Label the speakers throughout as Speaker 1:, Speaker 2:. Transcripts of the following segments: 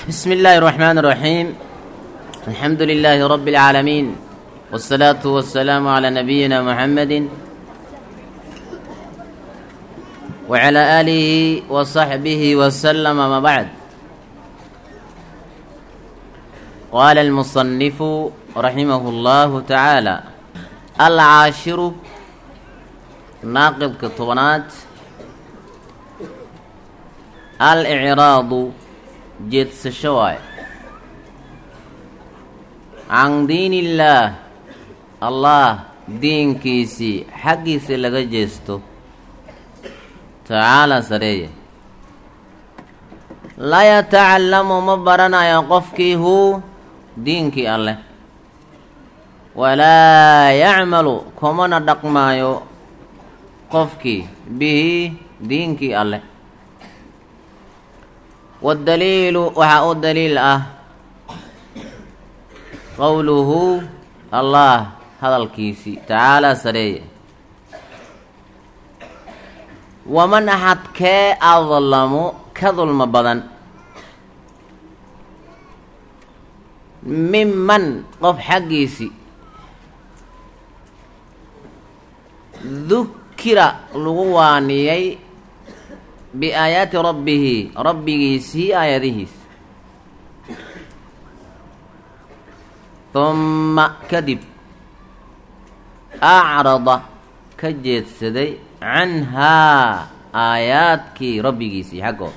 Speaker 1: بسم الله الرحمن الرحيم الحمد لله رب العالمين والصلاة والسلام على نبينا محمد وعلى آله وصحبه وسلم ما بعد قال المصنف رحمه الله تعالى العاشر ناقض كطبنات الإعراض jeedsasho waay can diin illaah allah diinkiisii xaggiisa laga jeesto tacaalaa sareeya laa yatacallamu ma baranayo qofkii huu diinkii alleh walaa yacmalu kumana dhaqmaayo qofkii bihi diinkii alleh waddaliilu waxaa u daliil ah qowluhu allah hadalkiisii tacaalaa sareeye waman axad kee adlamu ka dulmo badan miman qof xaggiisii dukira lagu waaniyey biaayaati rabbihi rabbigiisii aayadihiis humma kadib acrada ka jeedsaday canhaa aayaadkii rabbigiisii xaggood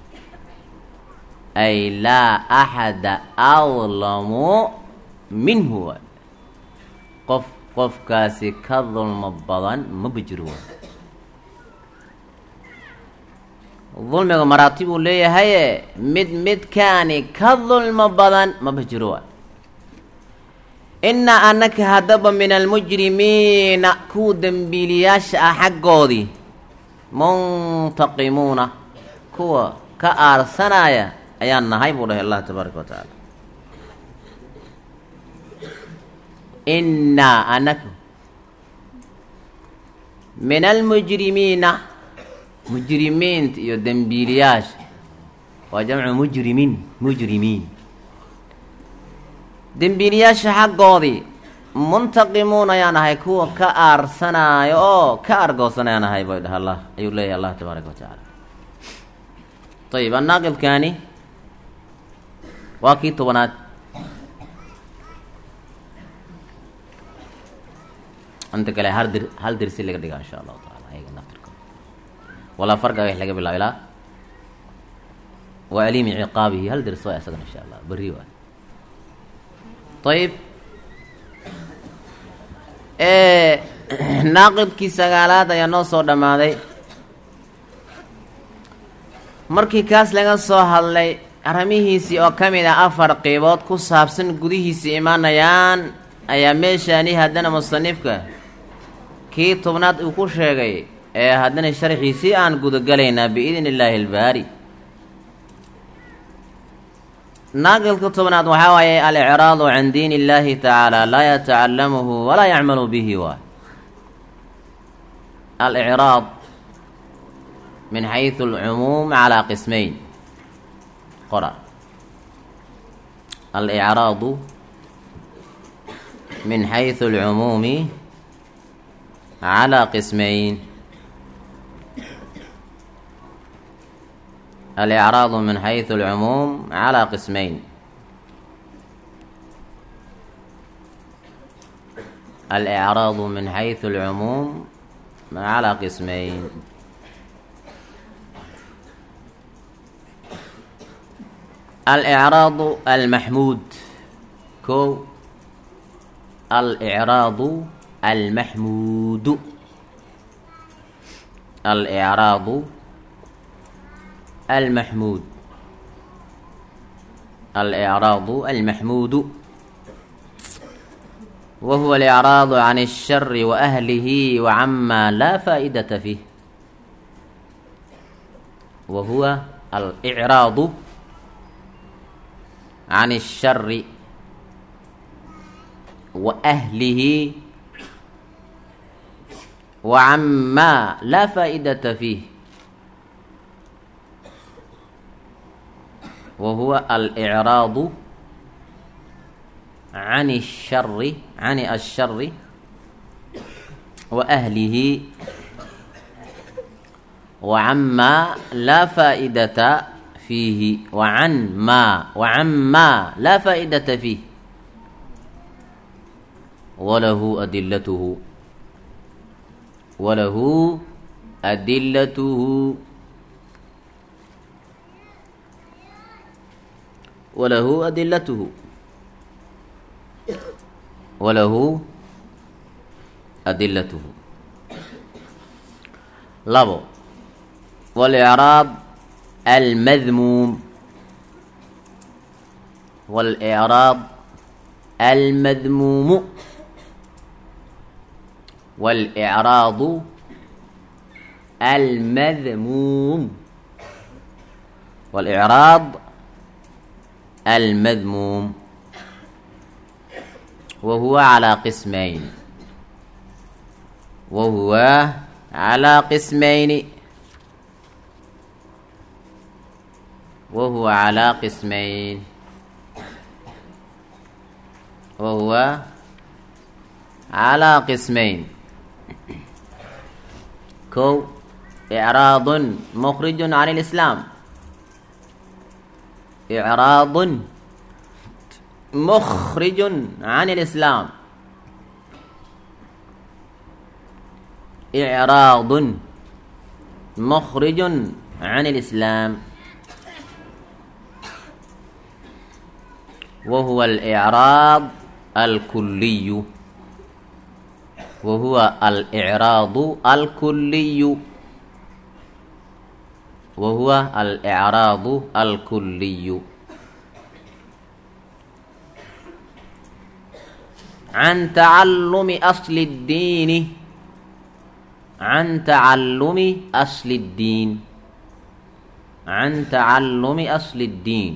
Speaker 1: ay laa axada adlamu minhu waay qof qofkaasi ka dulmo badan maba jiro waay dulmiga maraatib uu leeyahaye mid midkaani ka dulmo badan maba jiro waay innaa annaka haddaba min almujrimiina kuwa dembiiliyaasha ah xaggoodii muntaqimuuna kuwa ka aarsanaya ayaan nahay buu dhahay allah tabaaraka wa tacaala innaa annaka min almujrimiina mujrimiinta iyo dembiiliyaasha waa jamcu mujrimin mujrimiin dembiiliyaasha xaggoodii muntaqimuun ayaan ahay kuwa ka aarsanaayo oo ka argoosan ayaan ahay bay dhaha allah ayuu leeyahay allah tabaaraka wa tacaala ayib annaaqidkaani waa kii tobanaad inta kale hal dir hal dirsi laga dhigaa insha allahu taala ayaga naftirka walaa farga wax laga bilaabo ilaa wa aliimi ciqaabihi hal dirs waa isagan insha allah berri waay ayib naaqidkii sagaalaad ayaa noo soo dhammaaday markii kaas laga soo hadlay arrimihiisii oo ka mid ah afar qeybood ku saabsan gudihiisii imaanayaan ayaa meeshaani haddana musanifka kii tobnaad uu ku sheegay ee haddana sharxiisii aan gudagalaynaa biidni illaahi albaari naaqilka tobnaad waxaa waaye alicraadu can diin illaahi tacaala laa yatacallamuhu walaa yacmalu bihi waay alicraad min xaysu alcumuum calaa qismayn qora alicraadu min xaysu alcumuumi calaa qismayn الإعراض من حيث العموم على قسمين الإعراض من حيث العموم على قسمين الإعراض المحمود كو الإعراض المحمود الإعراض المحمود الإعراض المحمود وهو الإعراض عن الشر وأهله وعما لا فائدة فيه وهو الإعراض عن الشر وأهله وعما لا فائدة فيه wa huwa alicraadu can الshari can الshari wa ahlihi wa cama laa faa'idata fiihi wa can maa wa can maa laa faa'idata fiih walahu adilatuhu walahu adilatuhu walahu adilatuhu walahu adilatuhu labo walicraab almadmuum walicraab almadmuumu walicraadu almadmuum walicraab almadmuum wahuwa calaa qismayn wahuwa calaa qismayni wahuwa calaa qismayn wahuwa calaa qismayn kow icraadun mukrijun can lislaam icraadun mukrijun can lislaam icraadun mukrijun can lislaam wahuwa alicraad alkuliyu wahuwa alicraadu alkuliyu wahuwa alicraadu alkuliyu can tacallumi asli اddiini can tacallumi asli اddiin can tacallumi asli اddiin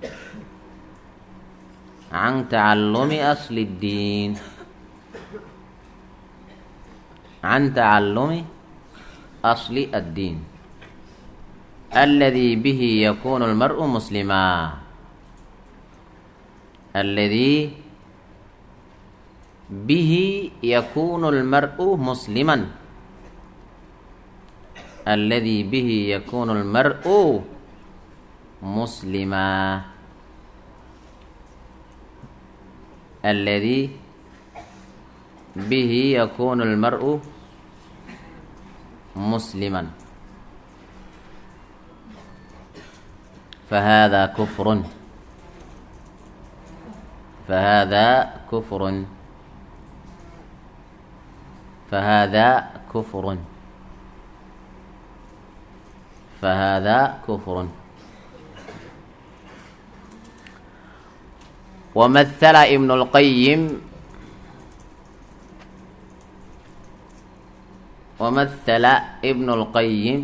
Speaker 1: can tacallumi asli اddiin can tacallumi asli addiin aladi bihi yakunu lmar'u muslima aladi bihi yakunu lmar'u musliman aladi bihi yakunu lmar'u muslima aladi bihi yakunu lmar'u musliman fahada kufrun fahada kufrun fahada kufrun fahada kufrun ومثل ابن القيم ومثل ابن القيم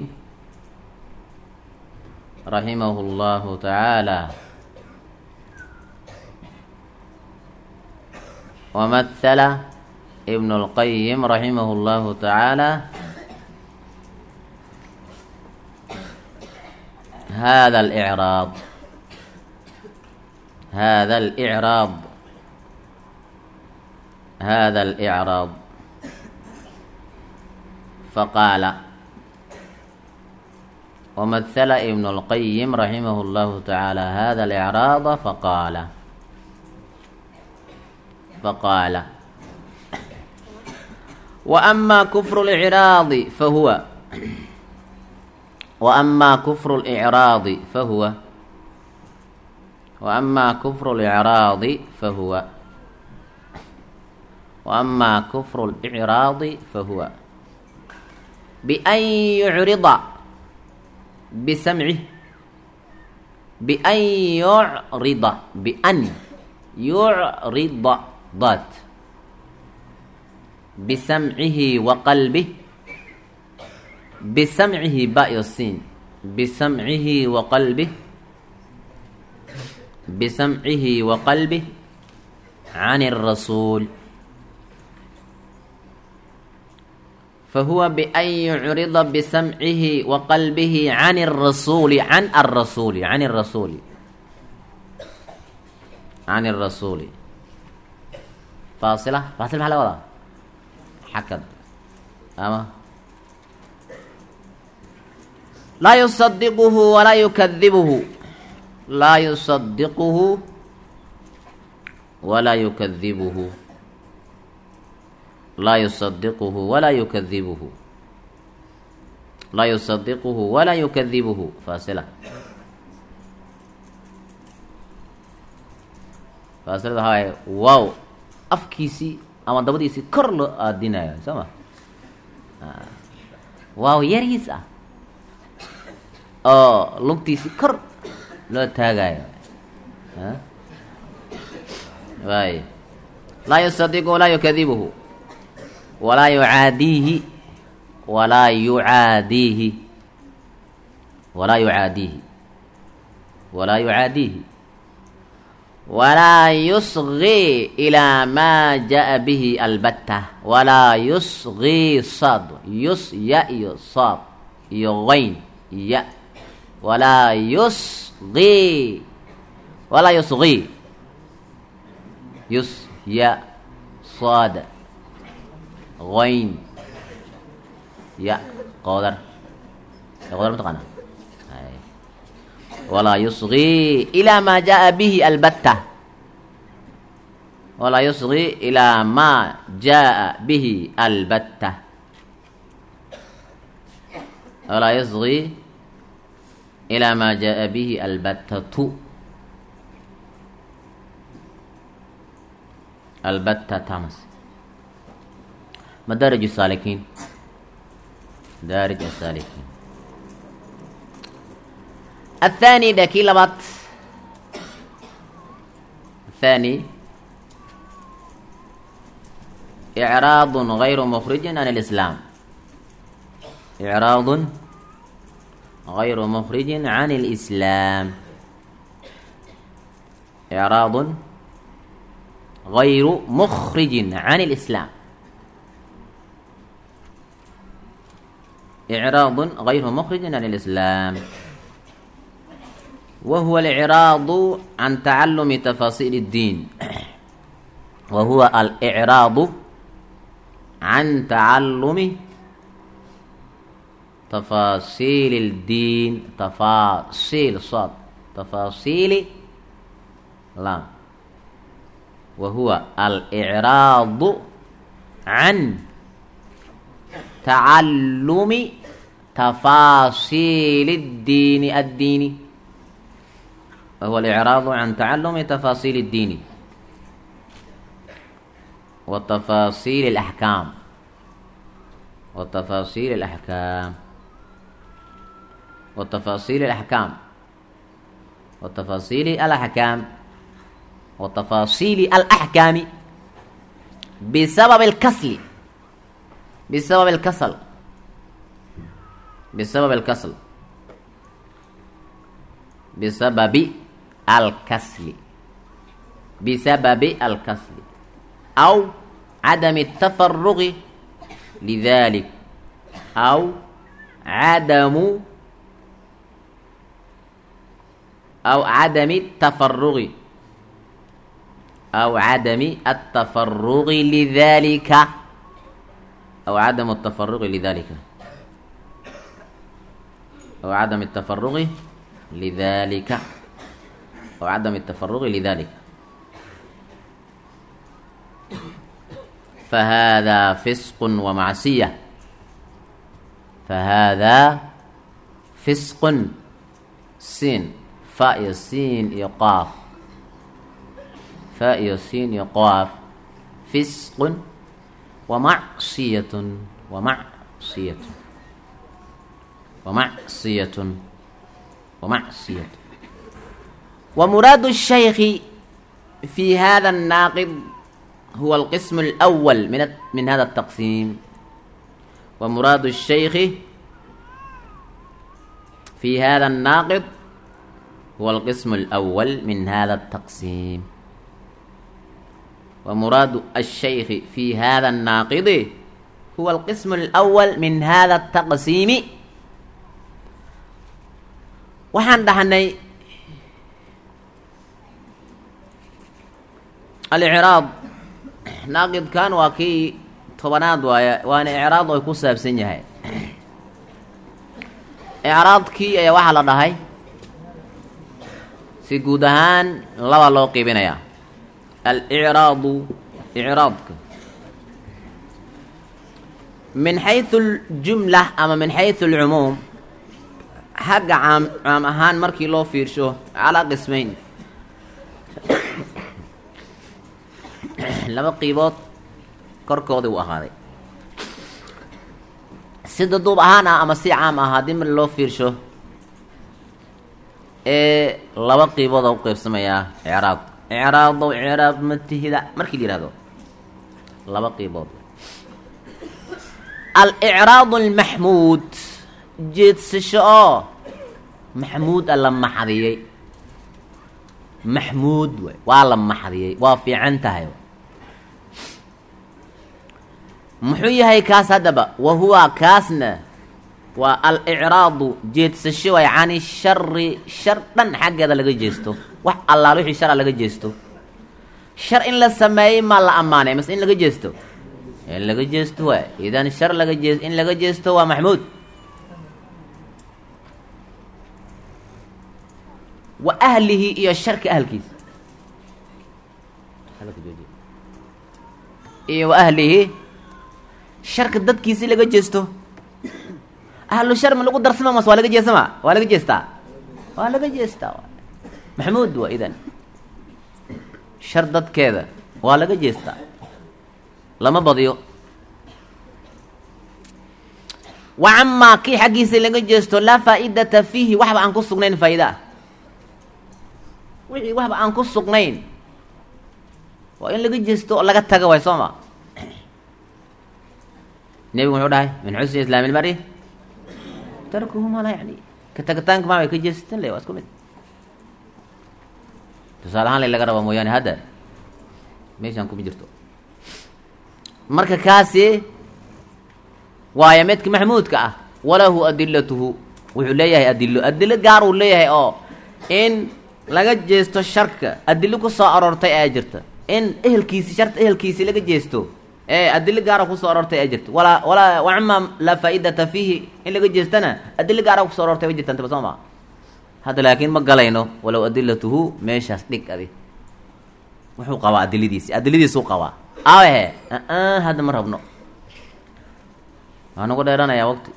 Speaker 1: رحمه الله تعالى ومثل ابن القيم رحمه الله تعالى هذا الإعراض هذا الإعراض هذا الإعراض فقال ومثل ابن القيم رحمه الله تعالى هذا الإعراض فقال فقال وأما كفر الإعراض فهو وأما كفر الإعراض فهو وأما كفر الإعراض فهو وأما كفر الإعراض فهو بأن يعرض بسمعه بأن يعرض بأن يعرض ضات بسمعه وقلبه بسمعه باء السين بسمعه وقلبه بسمعه وقلبه عن الرسول فهو بأن يعرض بسمعه وقلبه عن الرسول عن الرسول عن الرسول can الrasuuli faasila faasil maxaa laga wadaa xakad ama laa yusadiquhu walaa yukadibuhu laa yusadiquhu walaa yukadibuhu laa yusadiquhu walaa yukadibuhu laa yusadiquhu walaa yukadibuhu faasila faasilada waxaa waaye wow afkiisii ama dabadiisii kor loo aadinayo soo ma waaw yariis ah oo lugtiisii kor loo taagayo waay laa yusadiqu walaa yukadibuhu walaa yucaadiihi walaa yucaadiihi walaa yucaadiihi walaa yucaadiihi walaa yusgii ilaa maa jaa bihi albatta walaa yusgii sad yus ya iyo saad iyo qayn ya walaa yusgii walaa yusgii yus ya saad qayn ya qoodar qoodar mataqaana walaa yusgii ilaa maa jaa bihi albatta walaa yusgii ilaa maa jaa bihi albatta walaa yusgii ilaa maa jaa bihi albattatu albatta tamas madaarij الsaalikiin madaarij الsaalikiin الثاني ده كي لبط الثاني إعراض غير مخرج عن الإسلام إعراض غير مخرج عن الإسلام إعراض غير مخرج عن الإسلام إعراض غير مخرج عن الإسلام وهو الإعراض عن تعلم تفاصيل الدين وهو الإعراض عن تعلم تفاصيل الدين تفاصيل صاد تفاصيل لام وهو الإعراض عن تعلم تفاصيل الدين الديني وهو الإعراض عن تعلم تفاصيل الدين وتفاصيل الأحكام وتفاصيل الأحكام وتفاصيل الأحكام وتفاصيل الأحكام وتفاصيل الأحكام بسبب الكسل بسبب الكسل بسبب الكسل بسبب الكسل بسبب الكسل أو عدم التفرغ لذلك أو عدم أو عدم التفرغ أو عدم التفرغ لذلك أو عدم التفرغ لذلك أو عدم التفرغ لذلك أو عدم التفرغ لذلك فهذا فسق ومعصية فهذا فسق سين فاء سين يقاف فاء سين يقاف فسق ومعصية ومعصية ومعصية ومعصية ومراد الشيخ في هذا الناقض هو القسم الأول من من هذا التقسيم ومراد الشيخ في هذا الناقض هو القسم الأول من هذا التقسيم ومراد الشيخ في هذا الناقض هو القسم الأول من هذا التقسيم waxaan dhahnay alicraab naaqidkan waa kii tobanaad waaya waana icraad ay ku saabsan yahay icraadkii ayaa waxaa la dhahay si guud ahaan laba loo qiibinayaa alicraadu icraadka min xaysu aljumla ama min xaysu alcumuum xagga caam caam ahaan markii loo fiirsho calaa qismayn laba qiibood korkoodii u ahaaday si daduub ahaan ah ama si caam ah haddii mar loo fiirsho ee laba qiibooda u qeybsamayaa icraab icraadow icraab matihida markii la yihahdo laba qiibood alicraad almaxmuud jeedsasho oo maxmuud a la maxdiyey maxmuud waay waa la maxdiyey waa fiican tahay muxuu yahay kaas haddaba wa huwa kaasna waa alicraadu jeedsasho waay cani shari shar dhan xaggeeda laga jeesto wax allaal wixii shara laga jeesto shar in la sameeyey maa la ammaanay mase in laga jeesto in laga jeesto waay idan shar laga jee in laga jeesto waa maxmuud wa ahlihi iyo sharka ahalkiisa iyo wa ahlihi sharka dadkiisi laga jeesto ahlu shar ma lagu darsama mas waa laga jeesama waa laga jeestaa waa laga jeestaa maxmuud waa idan shar dadkeeda waa laga jeestaa lama badiyo wa camaa kii xaggiisa laga jeesto laa faa-idata fiihi waxba aan ku sugnayn faa'iida ah wixii waxba aan ku sugnayn waa in laga jeesto oo laga taga waay soo ma nebigu muxuu dhahay min xusni islaami ilmari tarkuhu maa laa yani ka tagitaanka maa way ka jeesatan le waa isku mid tusaale ahaan la laga rabaa mooyaane hadda meeshaan kuma jirto marka kaasi waayo midka maxmuudka ah walahu adilatuhu wuxuu leeyahay adilo adilo gaar uu leeyahay oo in laga jeesto sharka adilo ku soo aroortay ayaa jirta in ehelkiisi sharta ehelkiisi laga jeesto ee adilo gaara kusoo aroortay ayaa jirta walaa walaa wacama laa faa-idata fiihi in laga jeestana adilo gaara kusoo aroortay way jirta intaba soo maa hadda laakiin ma galayno walow adilatuhu meeshaas dhig adi wuxuu qabaa adiladiisi adiladiisuu qabaa awehe a hadda ma rabno waa nagu dheeranayaa waqti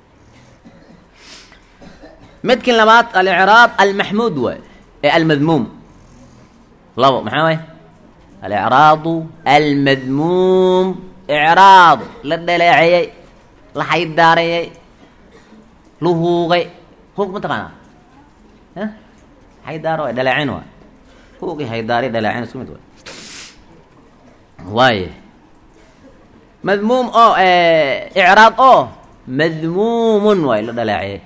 Speaker 1: midkin labaad alicraab almaxmuud waay ee almadmuum labo maxaa waay alicraadu almadmuum icraad la dhaleeceeyey la xaydaareeyey la huuqay huuq ma taqaanaa xaydaaro waay dhaleecin waay huuqi haydaari dhaleecin isku mid waay waaye madmuum oo icraad oo madmuumun waay la dhaleeciyey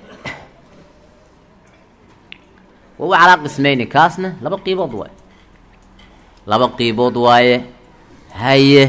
Speaker 1: wawa calaa qismayni kaasna laba qiibood waaye laba qiibood waaye haye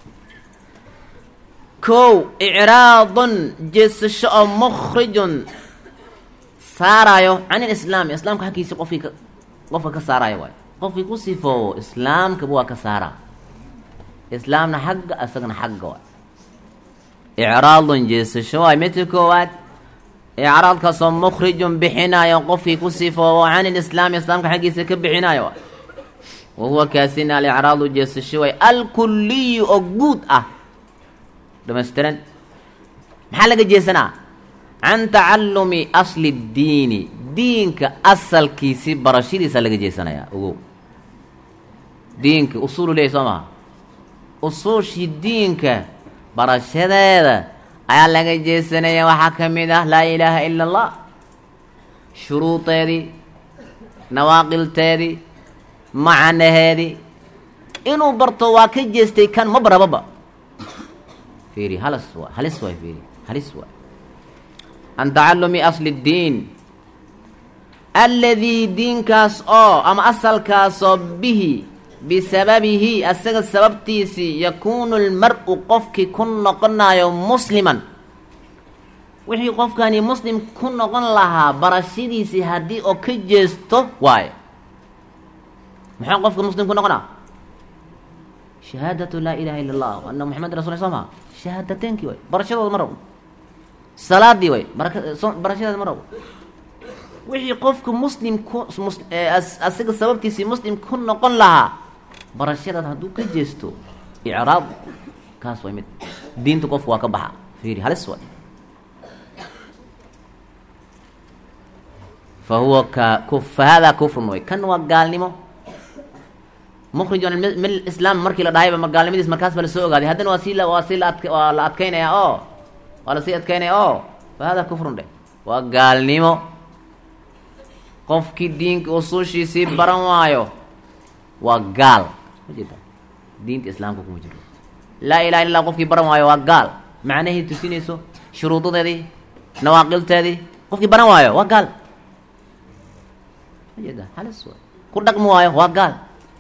Speaker 1: kow icraadun jeesasho oo mukhrijun saaraayo can ilislaami islaamka xagkiisi qofkii ka qofka ka saaraayo waayo qofkii ku sifoobo islaamkaba waa ka saaraa islaamna xagga isagana xagga waay icraadun jeesasho waay midka koowaad icraadkaasoo mukhrijun bixinaayo qofkii ku sifoobo can ilislaami islaamka xaggiisa ka bixinaayo waay wa huwa kaasina alicraadu jeesasho waay alkuliyu oo guud ah dhamaystiran maxaa laga jeesanaa can tacallumi asli ddiini diinka asalkiisi barashadiisa laga jeesanayaa ogow diinka usuulu leeyahy soo maha usuushii diinka barashadeeda ayaa laga jeesanaya waxaa ka mid ah laa ilaaha ila allah shuruudeedii nawaaqilteedii macanaheedii inuu barto waa ka jeestay kan ma barababa fiiri halas waa halis waay fiiri halis waay can tacallumi asli ddiin alladii diinkaas oo ama asalkaasoo bihi bisababihi asaga sababtiisii yakuunu lmar-u qofkii ku noqonayo musliman wixii qofkani muslim ku noqon lahaa barashadiisii haddii oo ka jeesto waayo maxaa qofka muslim ku noqonaa shahaadatu laa ilaha illa allah ana moxamed rasul soo maa shahaadateenkii way barashadooda ma rabo salaadii way baraka barashadeeda ma rabo wixii qofku muslim ku mus asiga sababtiisii muslim ku noqon lahaa barashadaad hadduu ka jeesto icraab kaas way mid diinta qofku waa ka baxa fiiri halis way fa huwa ka ku fa haadaa kufrun way kan waa gaalnimo mukhrijun min islaam markii la dhahayba ma gaalnimadiis markaas ba lasoo ogaaday haddana waa sii la waa sii la adk waa la adkeynaya oo waa lasii adkeynaya oo fa haadaa kufrun dhe waa gaalnimo qofkii diinka usuushiisii baran waayo waa gaal ma jeeda diinta islaamka kuma jiro laa ilaha illa qofkii baran waayo waa gaal macnahii tusinayso shuruudadeedii nawaaqilteedii qofkii baran waayo waa gaal ma jeeda halis waay ku dhaqmi waayo waa gaal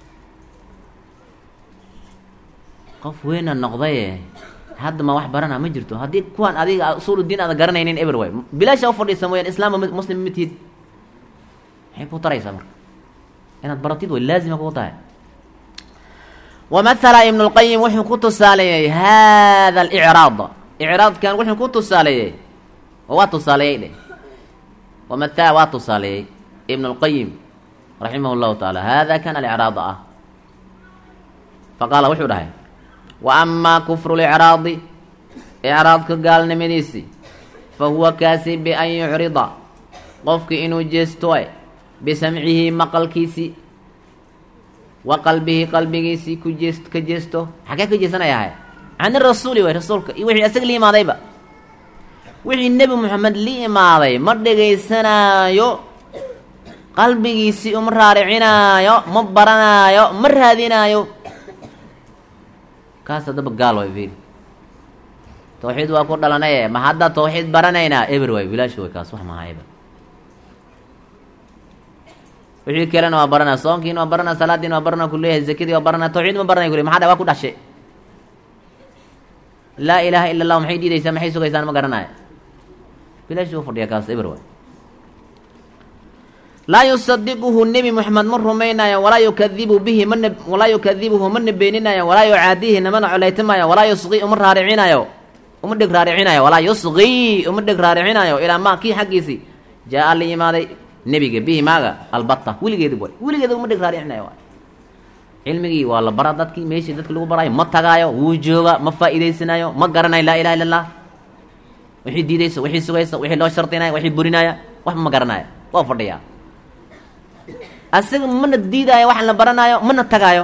Speaker 1: qof weyna noqdaye hadda ma wax barana ma jirto haddii kuwaan adiga usuulu diin aada garanaynin eber way bilaasha ufadhiisa mooyaan islaam muslim ma tihid maxay ku taraysaa marka inaad baratid way laazima kuu tahay wamathala ibnu lqayim wuxuu ku tusaaleeyey hada alicraad icraadkan wuxuu ku tusaaleeyey waa tusaaleeyey dheh wamathala waa tusaaleeyey ibnu lqayim raximah llahu tacaala hada kan alicraad ah faqaala wuxuu dhahay wa amaa kufru licraadi icraadka gaalnimadiisi fa huwa kaasi bian yucrida qofki inuu jeesto bisamcihi maqalkiisii wa qalbihi qalbigiisii ku jees ka jeesto xagee ka jeesanayahay cani rasuuli way rasuulka iyo wixii asaga la imaadayba wixii nebi moxamed la imaaday ma dhegaysanaayo qalbigiisii uma raaricinaayo ma baranaayo ma raadinaayo kaas haddaba gaal way fiiri tawxiid waa ku dhalanaye ma hadda tawxiid baranaynaa eber waay bilaashi way kaas wax maha eber wixii kalena waa baranaa soonkiina waa baranaa salaadiina waa baranaa kuleeyahay zakadii waa baranaa tawxiid ma baranay kule maxaa dha waa ku dhashe laa ilaaha ila allah maxay diidaysaa maxay sugaysaan ma garanaayo bilaashi u fadhiya kaas eber waay laa yusadiquhu nebi moxamed ma rumaynayo walaa yukadibu bihi mana walaa yukadibuhu mana beeninayo walaa yucaadihi namana coleytamayo walaa yusqi uma raaricinayo uma dheg raaricinayo walaa yusqi uma dheg raaricinayo ilaa ma kii xaggiisii jaa-a la yimaaday nebiga bihi maaga albata weligeedib way weligeeda uma dheg raaricinayo waay cilmigii waa la bara dadkii meeshii dadki lagu baraayo ma tagaayo wuu jooga ma faa'iidaysanayo ma garanayo laa ilaha illa allah wixii diidaysa wixii sugaysa wixii loo shardinaya wixii burinaya waxba ma garanayo waa fadhiyaa asaga mana diidaayo waxaan la baranaayo mana tagaayo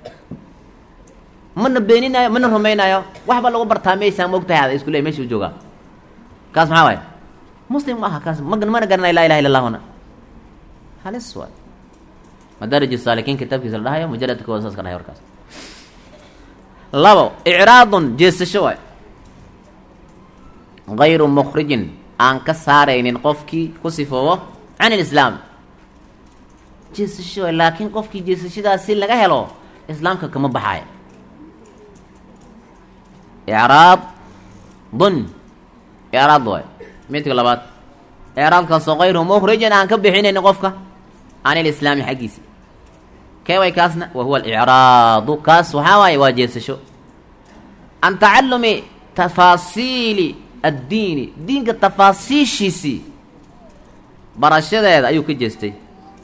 Speaker 1: mana beeninaayo mana rumaynaayo waxba lagu bartaa meeshaa ma ogtahay ada isku ley mesha u joogaa kaas maxaa waay muslim ma aha kaas ma mana garanayo laa ilaha illa allahuna halis waay madaarij saalikiin kitaabkiisa la dhahayo mujaladka kooda saas ka dhahay warkaas labo icraadun jeesasho waay gayru mukhrijin aan ka saaraynin qofkii ku sifoobo can ilislaam jeesasho waay laakiin qofkii jeesashadaasi laga helo islaamka kama baxaayo icraad dun icraad waay midka labaad icraadkaasoo kayru mukhrijin aan ka bixinaynin qofka can ilislaami xaggiisi kee way kaasna wa huwa alicraadu kaas waxaa waaye waa jeesasho can tacalumi tafaasiili addiini diinka tafaasiishiisii barashadeeda ayuu ka jeestay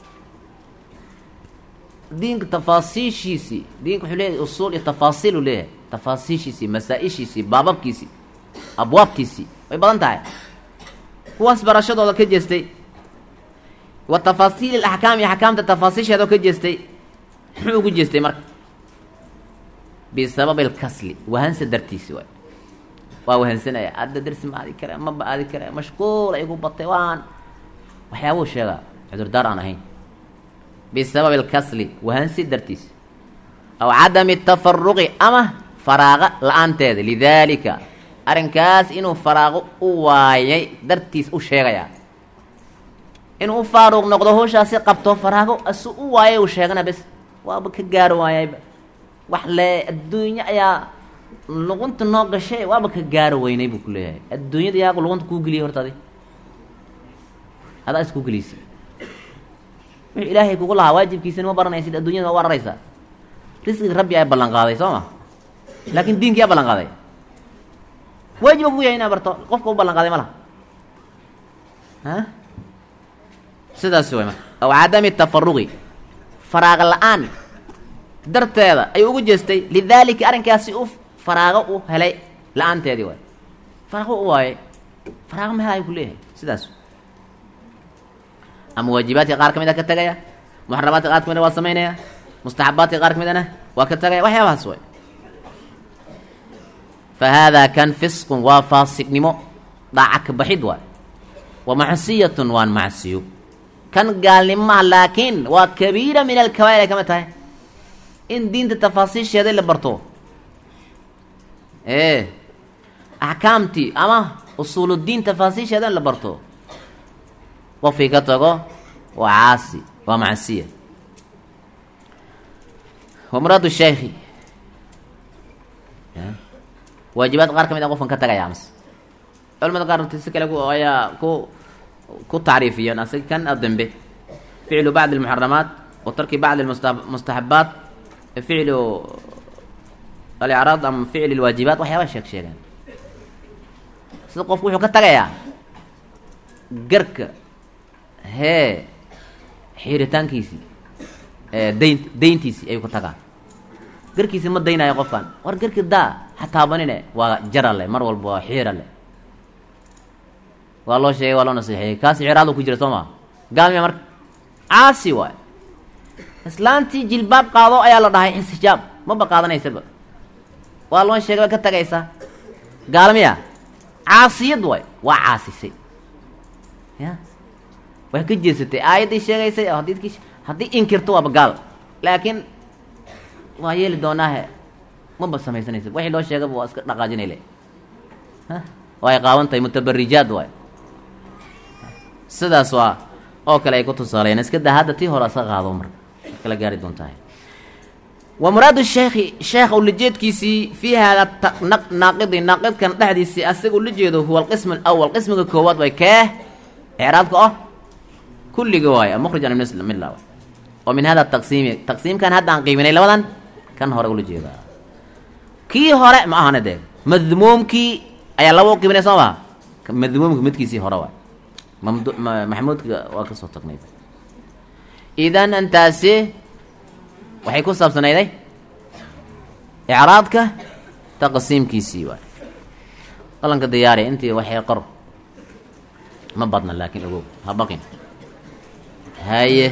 Speaker 1: diinka tafaasiishiisii diinka wuxuu leeyahay usuul iyo tafaasiil uu leeyahay tafaasiishiisii masaa-ishiisii baababkiisii abwaabtiisii way badan tahay kuwaas barashadooda ka jeestay wa tafaasiil alaxkaam iyo axkaamta tafaasiisheedoo ka jeestay muxuu ugu jeestay marka bisababi alkasli wahansa dartiisi waay waa wahansanaya hadda darsi ma aadi kare maba aadi kare mashquul ay gu batay waan waxyaabuu sheegaa cudurdaar aan ahayn bisababi alkasli wahansi dartiisi aw cadami tafaruqi ama faraaqa la-aanteeda lidaalika arrinkaas inuu faraaqo u waayay dartiis u sheegayaa inuu u faaruuq noqdo hawshaasi qabto faraago asu u waayay uu sheegana bes waaba ka gaari waayayba wax le adduunyo ayaa luqunta noo gashay waaba ka gaari weynay buu ku leeyahay adduunyada yaa luqunta kuu geliyay horta adi adaa iskuu geliysay wixii ilaahay kugu lahaa waajibkiisana ma baranaysid adduunyada waa wararaysaa risqiga rabbi ayaa ballan qaaday soo ma laakin diinki yaa ballan qaaday waajiba ku yahay inaa barto qofka u ballan qaaday ma laha a sidaas way marka aw cadami tafaruqi faraaqa la-aan darteeda ayuu ugu jeestay lidaalika arrinkaasi u faraago u helay la-aanteedii waay faraago u waayay faraago ma helayo ku leeyahay sidaas ama waajibaadka qaar ka mid a ka tegaya muxaramaadka qaar ka mid a waa samaynaya mustaxabaadka qaar ka midana waa ka tegaya waxyaabahaas way fa haadaa kan fisqun waa faasiqnimo dhaaca ka baxid waay wa macsiyatun waan macsiyo kan gaalnimaha laakiin waa kabiira min alkabaa'ir ay kama tahay in diinta tafaasiisheeda la barto ee axkaamtii ama usuuludiin tafaasiisheeda in la barto qofkii ka tago waa caasi waa macsiya wa muraadu sheekhi waajibaad qaar ka mid a qofkan ka tagaya amas culamada qaar si kale ku ayaa ku ku tacriifiyeen asig kan dambe ficlu bacdi almuxaramaat wa tarki bacdi almustaxabaat ficlu alicraad ama ficli lwaajibaat waxyaaba sheeg sheegeen sida qofku wuxuu ka tagayaa garka hee xiiritaankiisii dayn dayntiisii ayuu ka tagaa garkiisi ma daynayo qofkan war garki daa hataabanine waa jarale mar walba waa xiirale waa loo sheegay waa loo nasiixeeyey kaasi ciraadu ku jira soo maa gaalmiya marka caasi waay islaantii jilbaab qaado ayaa la dhahay xijaab maba qaadanaysaba waa loo sheegay waa ka tagaysaa gaalmiya caasiyad waay waa caasisay ya way ka jeesatay aayaddii sheegaysay hadii haddii inkirto waaba gaal laakiin waa yeeli doonaahe maba samaysanaysa wixii loo sheegaba waa iska dhaqaajinayle waay qaawan tahay mutabarijaad waay sidaas waa oo kale ay ku tusaaleeyeen iska daa hadda tii hore iska qaado marka kala gaari doontahay wa muraadu sheekhi sheekh ulajeedkiisii fii haada naaqidi naaqidkan dhexdiisii asaga ula jeedo huwa alqism alawal qismiga koowaad way kee icraabka oh kulliga waaye mukhrijan midla oo min hada taqsiimi taqsiimkan hadda aan qiiminay labadan kan hore ula jeedaa kii hore ma ahana dee madmuumkii ayaa laba u qiiminay soo maa madmuumka midkiisii hore waay mamd maxamuudka waa ka soo tagnay idan intaasi waxay ku saabsanayday icraadka taqsiimkiisii waay qalanka diyaari intii waxay qor ma badna laakiin ogow ha baqin haye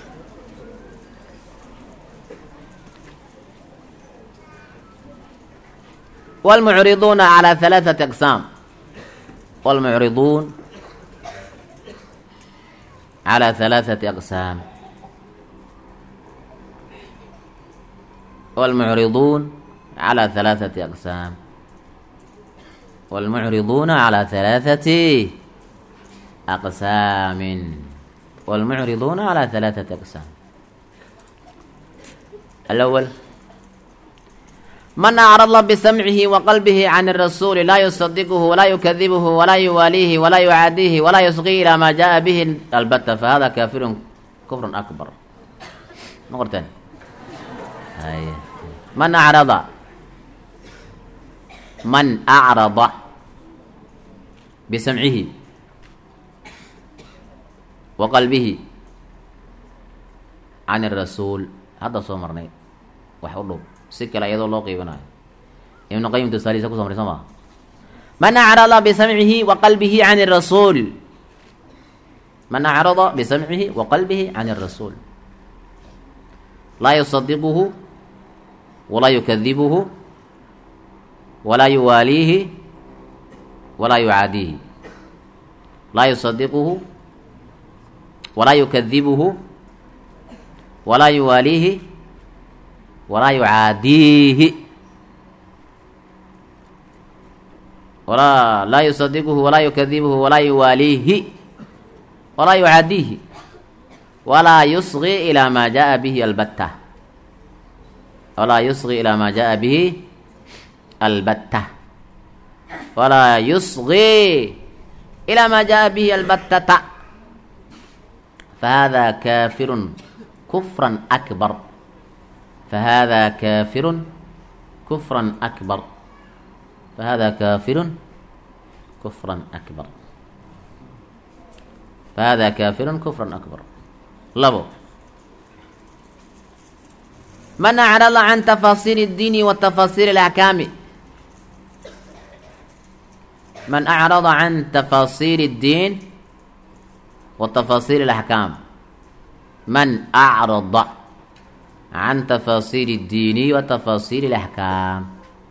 Speaker 1: والمعرضون على ثلاثة أقسام والمعرضون على ثلاثة أقسام والمعرضون على ثلاثة أقسام والمعرضون على ثلاثة أقسام والمعرضون على ثلاثة أقسام الأول من أعرض بسمعه وقلبه عن الرسول لا يصدقه ولا يكذبه ولا يواليه ولا يعاديه ولا يصغي إلى ما جاء به البتة فهذا كافر كفر أكبر نقرتين هاي من أعرض من أعرض بسمعه وقلبه عن الرسول هذا صومرني وحضر si kale iyadoo loo qiibanayo ibnu qayim tusaalihiisa kuso maray soo maa man acrada bisamcihi wa qalbihi can rasuul man acrada bisamcihi wa qalbihi can الrasuul laa yusadiquhu walaa yukadibuhu walaa yuwaaliihi walaa yucaadiihi laa yusadiquhu walaa yukadibuhu walaa yuwaaliihi walaa yucaadiihi walaa laa yusadiquhu walaa yukadibuhu walaa yuwaaliihi walaa yucaadiihi walaa yusqi ilaa maa jaa bihi albatta walaa yusqi ilaa maa jaa bihi albatta walaa yusqi ilaa maa jaa bihi albattata fahada kaafirun kufran akbar فهذا كافر كفرا أكبر فهذا كافر كفرا أكبر فهذا كافر كفرا أكبر لبو من أعرض عن تفاصيل الدين وتفاصيل الأحكام من أعرض عن تفاصيل الدين وتفاصيل الأحكام من أعرض عن تفاصيل الدين وتفاصيل الأحكام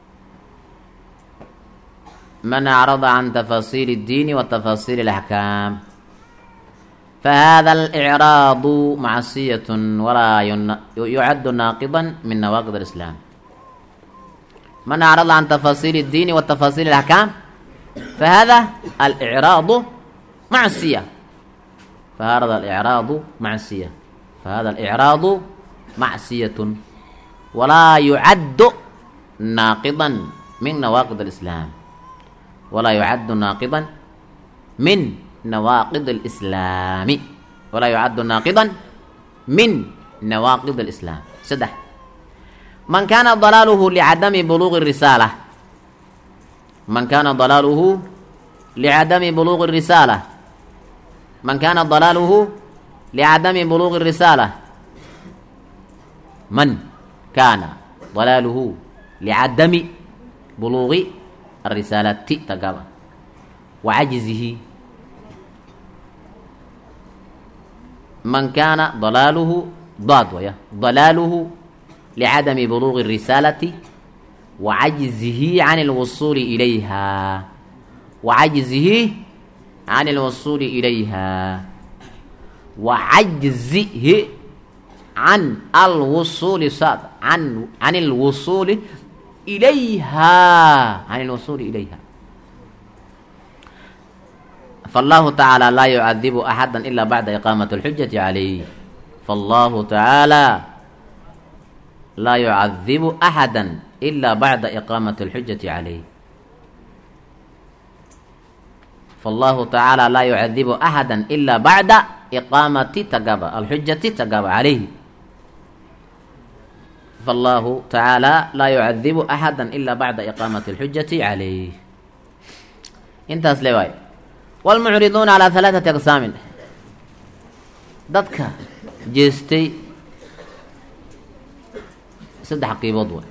Speaker 1: من أعرض عن تفاصيل الدين وتفاصيل الأحكام فهذا الإعراض معصية ولا ين- يعد ناقضا من نواقض الإسلام من أعرض عن تفاصيل الدين وتفاصيل الأحكام فهذا الإعراض معصية فهذا الإعراض معصية فهذا الإعراض معصية ولا يعد ناقضا من نواقض الإسلام ولا يعد ناقضا من نواقض الإسلام ولا يعد ناقضا من نواقض الإسلام سدح من كان ضلاله لعدم بلوغ الرسالة من كان ضلاله لعدم بلوغ الرسالة من كان ضلاله لعدم بلوغ الرسالة من كان ضلاله لعدم بلوغ الرسالة تقابل وعجزه من كان ضلاله ضاد ويا ضلاله لعدم بلوغ الرسالة وعجزه عن الوصول إليها وعجزه عن الوصول إليها وعجزه عن الوصول صاد عن عن الوصول إليها عن الوصول إليها فالله تعالى لا يعذب أحدا إلا بعد إقامة الحجة عليه فالله تعالى لا يعذب أحدا إلا بعد إقامة الحجة عليه فالله تعالى لا يعذب أحدا إلا بعد إقامة تقاب الحجة تقاب عليه فالله تعالى لا يعذب أحدا إلا بعد إقامة الحجة عليه انتهى سليواي والمعرضون على ثلاثة أقسام dadka jeestay saddex qiibood way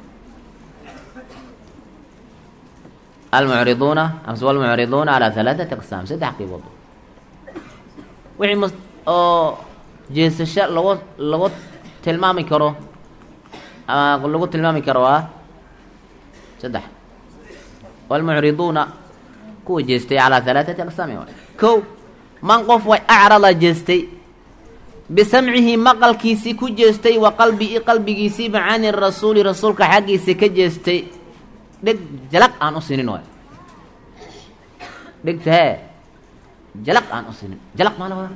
Speaker 1: almucriduuna amse walmucriduuna calaa halaaثati aqsaam saddex qiibood way wixii mus oo jeesasho lagu lagu tilmaami karo ama lagu tilmaami karo waa saddex walmucriduuna kuwa jeestay calaa halaaثati aqsaami waay ko man qof way acrada jeestay bisamcihi maqalkiisii ku jeestay wa qalbii qalbigiisiiba cani rasuuli rasuulka xaggiisa ka jeestay dheg jalaq aan u sinin waay dhegta hee jalaq aan u sinin jalaq maa la wadaa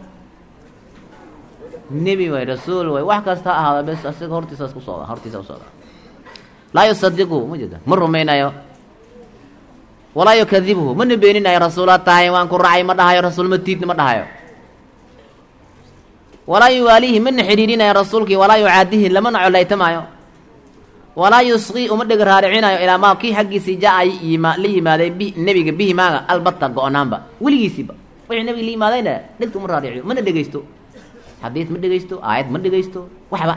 Speaker 1: nebi waay rasuul waay wax kasta ha ahaada bes asiga hortiisaas ku socda hortiisa u socda laa yusadiqu ma jeeda ma rumaynayo walaa yukadibuhu mana beeninayo rasuulaad tahay waan ku raacay ma dhahayo rasuul ma tiidni ma dhahayo walaa yuwaaliihi mana xidhiidhinayo rasuulkii walaa yucaadihi lamana colaytamaayo walaa yusqii uma dheg raaricinayo ilaa maa kii xaggiisii jaa-ay yima la yimaaday bi nebiga bihi maaga albata go-naanba weligiisiiba wixii nebiga la yimaadayna dhegta uma raariciyo mana dhegaysto xadiid ma dhegaysto aayad ma dhegaysto waxba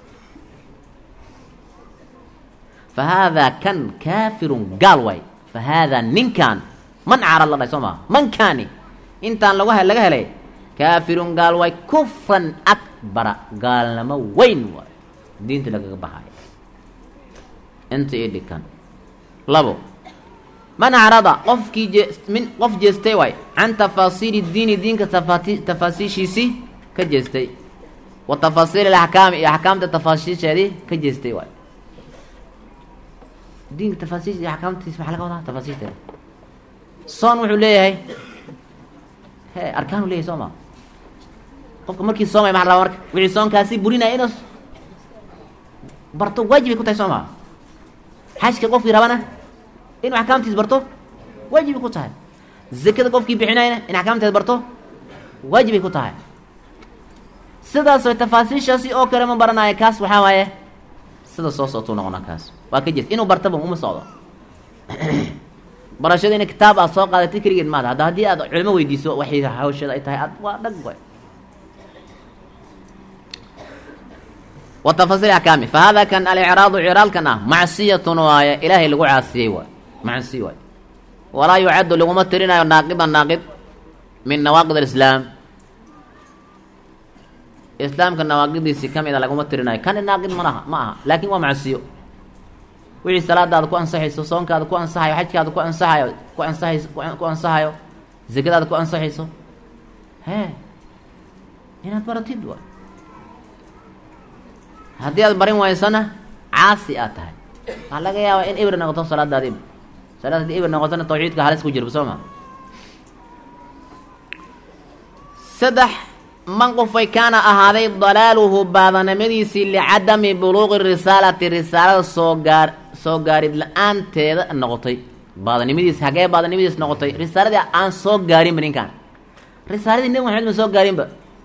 Speaker 1: fa haadaa kan kaafirun gaal waay fa haadaa ninkan man caarad la dhahay soo maa mankaani intaan lagu he laga helay kaafirun gaal waay kufran akbara gaalnamo weyn waay diinta lagaga baxayo inta ii dhikan labo man acrada qofkii jee min qof jeestay waay can tafaasiili diini diinka tafaati tafaasiishiisii ka jeestay wa tafaasiil alaxkaami iyo axkaamta tafaasiisheedii ka jeestay waay diinka tafaasiis iyo axkaamtiis maxaa laga wadaa tafaasiishteeda soon wuxuu leeyahay he arkaanu leeyahay soo ma qofka markii soomay maxa la rabaa marka wixii soonkaasi burinaya inuu barto waajibay ku tahay soo maa xajka qofkii rabana inuu axkaamtiis barto waajibay ku tahay zakada qofkii bixinayna in axkaamteed barto waajibay ku tahay sidaas way tafaasiishaasi oo kale ma baranaayo kaas waxaa waaye sida soo soctuu noqonaa kaas waa ka jees inuu bartaba uma socdo barashada ina kitaab aad soo qaadatay keligeed maada hadda haddii aad culimo weydiiso waxay hawshada ay tahay ad waa dhag way watafasiil axkaami fa hada kan alicraadu ciraalkan ah macsiyatun waaye ilaahay lagu caasiyey waay macsiy waay walaa yucaddu laguma tirinayo naaqidan naaqid min nawaaqid alislaam islaamka nawaaqidiisii ka mid a laguma tirinayo kan naaqid malaha ma aha laakin waa macsiyo wixii salaadaada ku ansaxayso soonkaada ku ansaxayo xajkaada ku ansaxayo ku ansaxayso ku ansaxayo zakadaada ku ansaxayso hee inaad baratid waay haddii aad barin waysana caasi aad tahay waxaa laga yaabaa in ibr noqoto salaadaada ibr salaad haddii ibr noqotona tawxiidka halis ku jirba soo ma saddex man qofay kaana ahaaday dalaaluhu baadanimadiisii licadami buluuqi risaalati risaalada soo gaar soo gaarid la-aanteeda noqotay baadanimadiis hagee baadanimadiis noqotay risaaladii aan soo gaarinba ninkaan risaaladii nebi maxamed ma soo gaarinba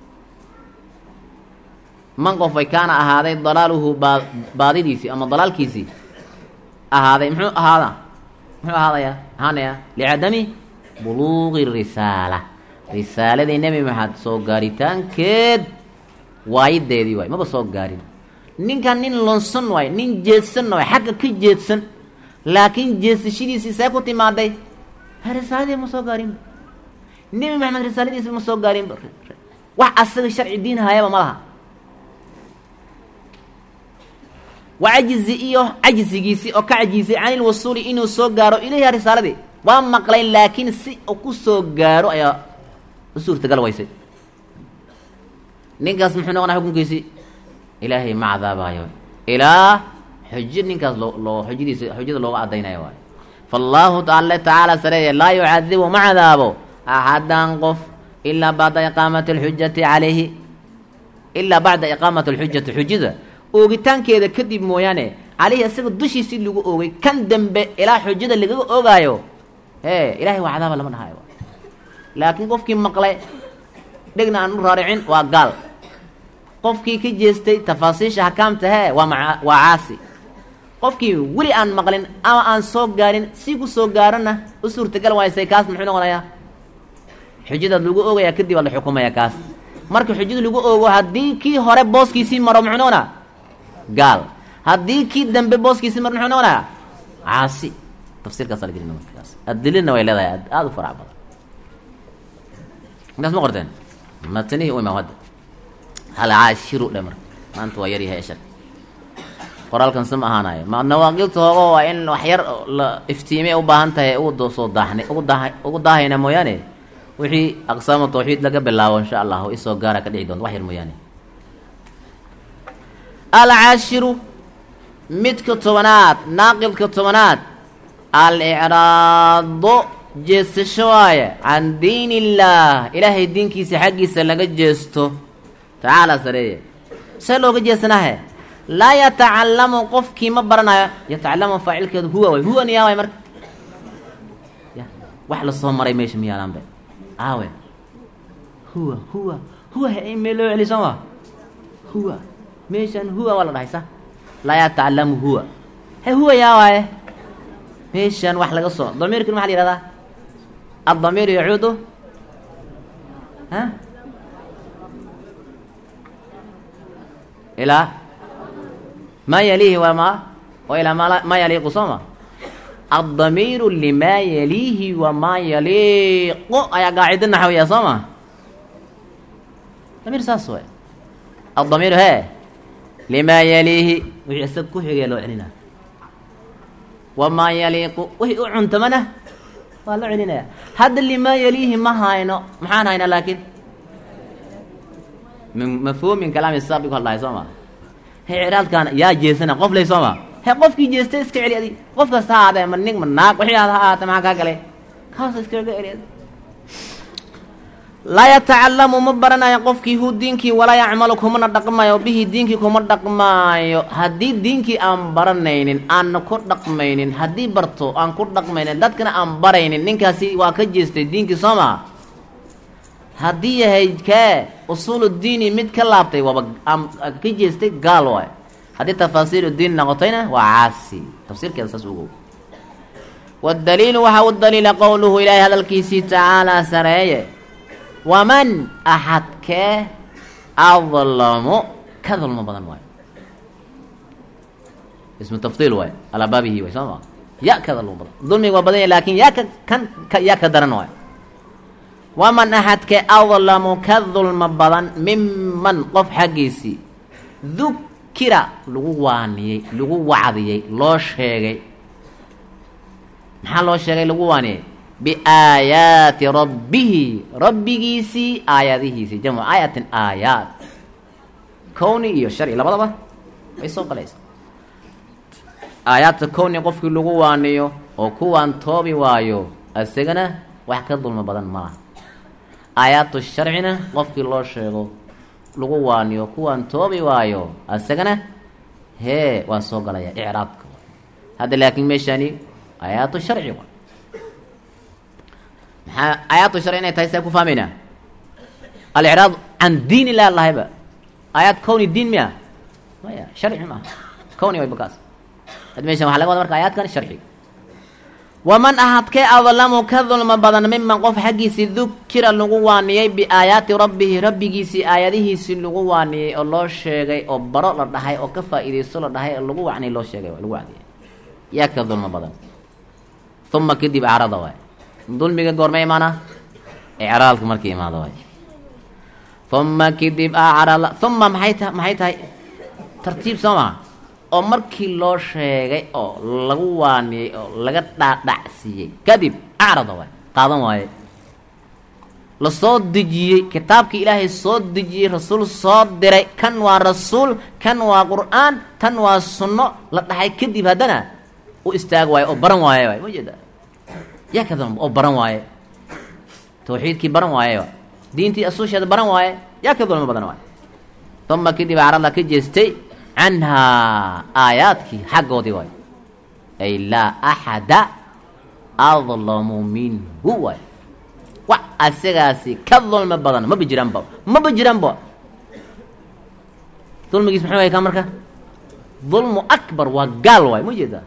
Speaker 1: man qofay kaana ahaaday dalaaluhu baa baadidiisii ama dalaalkiisii ahaaday muxuu ahaada muxuu ahaadaya ahaanaya licadami buluuqi risaala risaaladii nebi maxamed soo gaaritaankeed waayideedii waay maba soo gaarin ninkan nin lonsan waay nin jeedsan waay xagga ka jeedsan laakiin jeesashadiisii see ku timaaday ha risaaladii ma soo gaarinba nebi maxamed risaaladiisi ma soo gaarinba wax asaga sharci diin hayaba ma laha wa cajizi iyo cajzigiisii oo ka cajisay can ilwasuuli inuu soo gaaro ilayha risaaladii waa maqlay laakiin si uu ku soo gaaro ayaa u suurtagal waysay ninkaas muxuu noqonaa xukunkiisii ilaahay ma cadaabayo ilaa xujo ninkaas loo loo xujadiisa xujada looga cadaynayo waayo fallaahu alle tacaala sareeye laa yucadibu ma cadaabo axadan qof ilaa bacda iqaamati alxujati calayhi ilaa bacda iqaamati alxujati xujada oogitaankeeda kadib mooyaane caleyhi isaga dushiisii lagu oogay kan dambe ilaa xujada lagaga ogaayo hee ilahay waa cadaaba lama dhahayo laakiin qofkii maqlay dhegna aan u raaricin waa gaal qofkii ka jeestay tafaasiisha hakaamta hee waa maa waa caasi qofkii weli aan maqlin ama aan soo gaarin si ku soo gaarona u suurtagal waysay kaas muxuu noqonayaa xujadaad lagu oogayaa kadib aa la xukumaya kaas marka xujada lagu oogo haddii kii hore booskiisii maro muxuu noqonaa gaal haddii kii dambe booskiisii maro muxuu noqonayaa caasi tafsiirkaasa la gelina markaas adilina way leedahay aada u farac badan intaas ma qorteen matanihii u imaam hadda hal caashiru dhe marka maanta waa yaryahay eshar qoraalkan si ma ahaanayo ma nawaaqibta hoogo waa in wax yar la iftiimay u baahan tahay ugu soo daaxna ugu daa ugu daahayna mooyaane wixii aqsaamu tawxiid laga bilaabo insha allahu isoo gaara ka dhici doonto wax yar mooyaane alcaashiru midka tobanaad naaqidka tobanaad al-icraado jeesasho waaye can diin illaah ilaahay diinkiisa xaggiisa laga jeesto tacaala sareeye see looga jeesanahe laa yatacallamu qofkii ma baranayo yatacalamu faacilkeedu huwa way huwa niyaa waay marka ya wax lasoo maray meesha miyaalaanbe aawe huwa huwa huwa mee loo celi soo ma huwa meeshan huwa waa la dhahay sa laa yatacalamu huwa he huwa yaa waaye meeshan wax laga soo damiirkan maxa la yihahdaa aلضamiir yacuudu ha ilaa ma yaliihi waa ma wa ilaa ma ma yaliiqu soo ma aلضamiiru lima yaliihi wamaa yaliiqu ayaa qaacida naxwiya soo ma damiir saas way aلضamiiru he lima yaliihi wixii isaga ku xigaya loo celina wamaa yaliiqu wixii u cuntamana waa loo celinaya hadda limaa yaliihi ma hayno maxaan haynaa laakiin min mafhuumin kalaami saabiq hadlahay soo ma he ciraadkaana yaa jeesana qof lay soo ma he qofkii jeestay iska celi adi qof kasta ha ahaadee ma nig ma naag wixii aad ha ahaatee maxaa kaa galay kaasa iskaga celi adi laa yatacalamu ma baranayo qofkii hu diinkii walaa yacmalu kumana dhaqmayo bihi diinkii kuma dhaqmaayo haddii diinkii aan baranaynin aanna ku dhaqmaynin haddii barto aan ku dhaqmaynin dadkana aan baraynin ninkaasi waa ka jeestay diinkii soo maa haddii yahay kee usuulu diini mid ka laabtay waaba aan ka jeestay gaal waay haddii tafaasiilu diin noqotayna waa caasi tafsiirkeeda saas ugow waddaliilu waxaa u daliila qowluhu ilaahay hadalkiisii tacaalaa sareeye waman axadkee adlamu ka dulmo badan waayo ismu tafdiil waayo alaa baabihi waay soo maa ya ka dulmo badan dulmiga waa badan yahy laakin yaa ka kan ka yaa ka daran waayo waman axadkee adlamu ka dulmo badan miman qof xaggiisii dukira lagu waaniyey lagu wacdiyey loo sheegay maxaa loo sheegay lagu waaniyey biaayaati rabbihi rabbigiisii aayadihiisii jamcu aayatin aayaat kowni iyo sharci labadaba way soo galaysa aayaadta kowni qofkii lagu waaniyo oo kuwaan toobi waayo isagana wax ka dulmo badan malaha aayaatu sharcina qofkii loo sheego lagu waaniyo kuwaan toobi waayo isagana hee waa soo galaya icraabka hadda laakiin meeshaani aayaatu sharci wa maxaa aayaatu sharci inay tahay see ku fahmaynaa alicraab can diin ilah lahayba aayaad kowni diin miya maya sharci maaha kowni way bakaas hadda meeshan waxa laga wada marka aayaadkan sharci waman ahadkee adlamu ka dulmo badan miman qof xaggiisii dukira lagu waaniyey biaayaati rabbihi rabbigiisii aayadihiisii lagu waaniyey oo loo sheegay oo baro la dhahay oo ka faa-iideysto la dhahay oo lagu wacnay loo sheegay lagu wacdiyay yaa ka dulmo badan uma kadib acrada waay dulmiga goorma imaana icraadka markii imaado waay uma kadib acrada uma maxay ta maxay tahay tartiib soo maha oo markii loo sheegay oo lagu waaniyey oo laga dhaadhacsiiyey kadib acrada waay qaadan waaye lasoo dejiyey kitaabkii ilaahay soo dejiyey rasuul soo diray kan waa rasuul kan waa qur-aan tan waa sunno la dhaxay kadib haddana u istaag waaye oo baran waaye waay ma jeeda yaa ka dulmo oo baran waaye tawxiidkii baran waaye diintii asuusheeda baran waaye yaa ka dulmo badan waaye uma kadib acrada ka jeestay canhaa aayaadkii xaggoodii waay ay laa axada adlamu minhu waay wax asagaasi ka dulmo badan maba jiraanba maba jiraanba dulmigiis muxuu way ka marka dulmu akbar waa gaal waay ma jeeda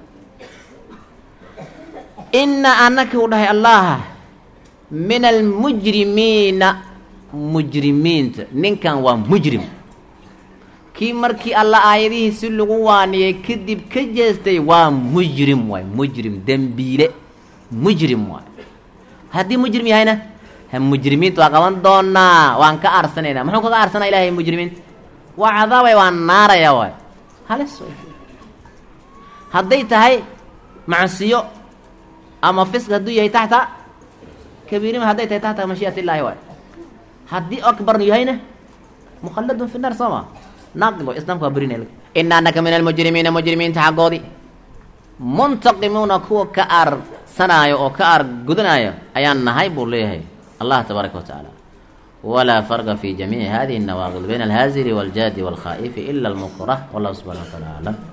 Speaker 1: ina anaka u dhahay allaha min almujrimiina mujrimiinta ninkan waa mujrim kii markii alla aayadihiisi lagu waaniyey kadib ka jeestay waa mujrim waay mujrim dembiile mujrim waay haddii mujrim yahayna ha mujrimiinta waa qaban doonaa waan ka arsanaynaa muxuu kaga arsanaa ilahay mujrimiinta waa cadaabay waa naaraya waay halis way hadday tahay macsiyo ama fisq hadduu yahay taxta kabiirima hadday tahay taxta mashiiat illaahi waay haddii akbarnu yahayna mukhalladun fi naar soo ma naaqib islaamka waa berinay ina anaka min almujrimiina mujrimiinta xaggoodii muntaqimuuna kuwa ka aarsanaayo oo ka aar gudanaayo ayaan nahay buu leeyahay allah tabaaraka wa tacaala walaa farqa fi jamiici hadihi الnawaaqid bayna alhaazili wاljaadi wاlkhaa'ifi ila almukrah wallahu subxana wa taala aclam